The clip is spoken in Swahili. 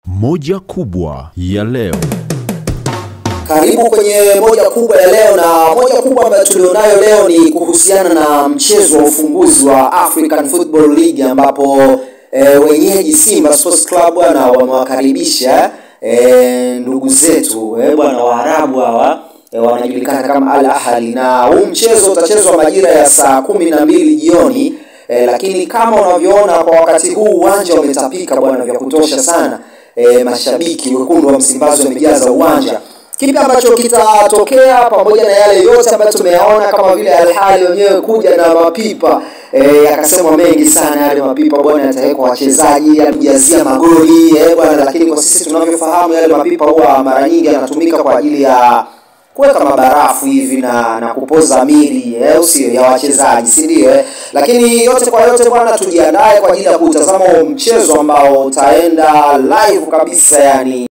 Moja kubwa ya leo. Karibu kwenye moja kubwa ya leo, na moja kubwa ambayo tulionayo leo ni kuhusiana na mchezo wa ufunguzi wa African Football League ambapo e, wenyeji Simba Sports Club bwana wamewakaribisha e, ndugu zetu e, bwana Waarabu hawa e, wanajulikana kama Al Ahly, na huu mchezo utachezwa majira ya saa kumi na mbili jioni e, lakini kama unavyoona kwa wakati huu uwanja umetapika bwana vya kutosha sana e, mashabiki wekundu wa Msimbazi wamejaza uwanja kipi ambacho kitatokea pamoja na yale yote ambayo tumeyaona kama vile Al Ahly wenyewe kuja na mapipa eh, akasemwa mengi sana yale mapipa bwana yatawekwa wachezaji yakujazia magoli eh, bwana lakini kwa sisi tunavyofahamu yale mapipa huwa mara nyingi yanatumika kwa ajili ya kuweka mabarafu hivi na na kupoza mili eh, usio ya wachezaji si ndio eh? Lakini yote kwa yote bwana, tujiandae kwa ajili ya kutazama mchezo ambao utaenda live kabisa yani